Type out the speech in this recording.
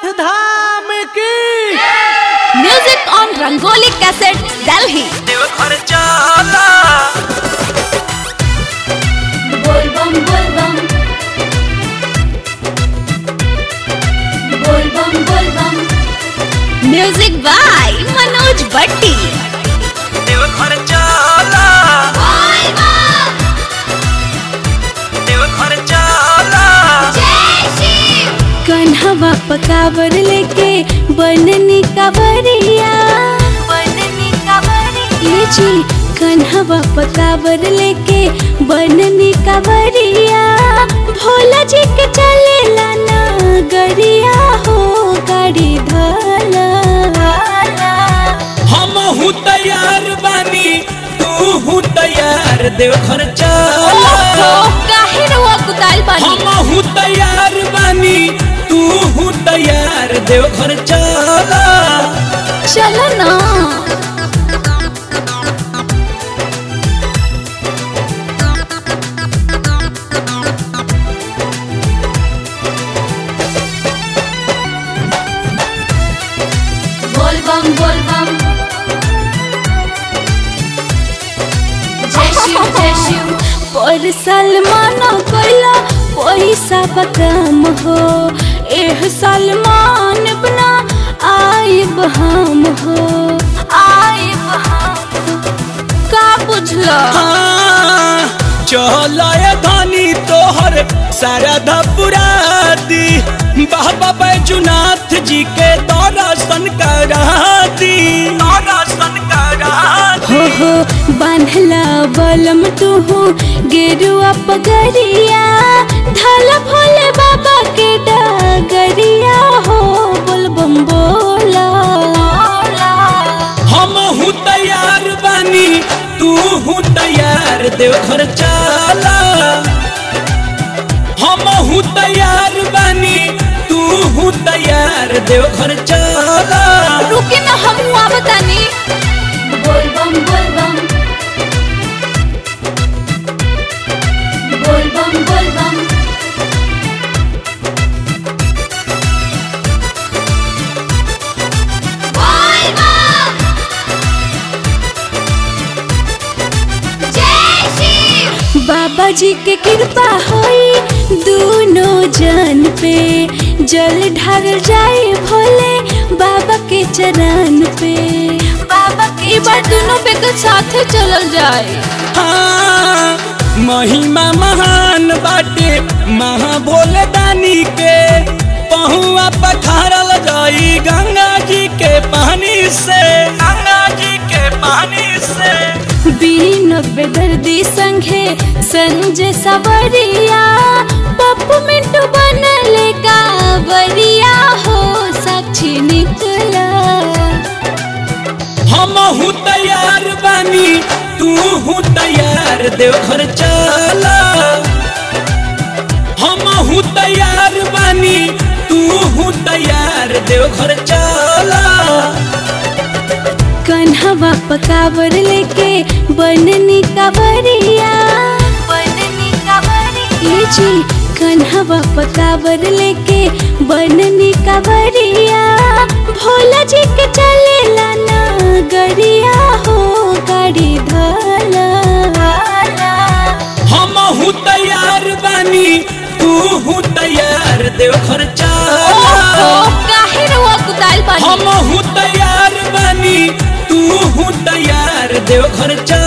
धाम की music on Rangoli cassette Delhi Deoghar चला बोल बम बोल बम बोल बम बोल बम म्यूजिक बाय मनोज भट्टी देवघर चला देवघर चला कन्हवा पकावर लेके बननी कावरिया बननी कावरिया जी कन्हवा पकावर लेके बननी कावरिया भोला जी के चलेला ना गरिया हो गाड़ी धला हम हूँ तैयार बानी तू हूँ तैयार देवघर चला काहे रहुआ कुताल हम हूँ तैयार बानी तू हूँ तैयार देवघर चला चलो ना बोल बम बोल बम जय शिव जय शिव पर सलमान कोइला पैसा बकम हो एह सलमान बना आइब हम हो आइब हम का बुझला हाँ, चला ये धनी तोहर सारा धपुरा दी बाबा बैजुनाथ जी के दर्शन करा दी दर्शन करा हो हो बांधला बलम तुहू गेरुआ पगरिया धला भोले बाबा के डगरिया हो बोल बम बोला हम हूँ तैयार बानी तू हूँ तैयार देवघर चला हम हूँ तैयार बानी तू हूँ तैयार देवघर चला रुके ना हम हुआ बतानी बोल बम बोल बम बोल बम बोल बम बाबा जी के कृपा होई दोनों जन पे जल ढार जाए भोले बाबा के चरण पे बाबा के बार दोनों पे के साथ चलल जाए हाँ, महिमा महान बाटे महा भोले दानी के पहुआ पखारल जाई गंगा जी के पानी से गंगा जी के पानी से बीन बेदर्दी संघे संजय सवरिया पप्पू मिंटू बनले कावरिया हो साक्षी निकला हम हूँ तैयार बानी तू हूँ तैयार देवघर चला हम हूँ तैयार बानी तू हूँ तैयार देवघर चला कन्हवा पकावर लेके बननी कावरिया बननी कावरिया जी कन्हवा पकावर लेके बननी कावरिया भोला जी के चलेला ना गरिया हो गाड़ी धला हम हूँ तैयार बानी तू हूँ तैयार देवघर चला काहे रहुआ कुताल हम हूँ तैयार बानी तू हूँ तैयार देवघर चला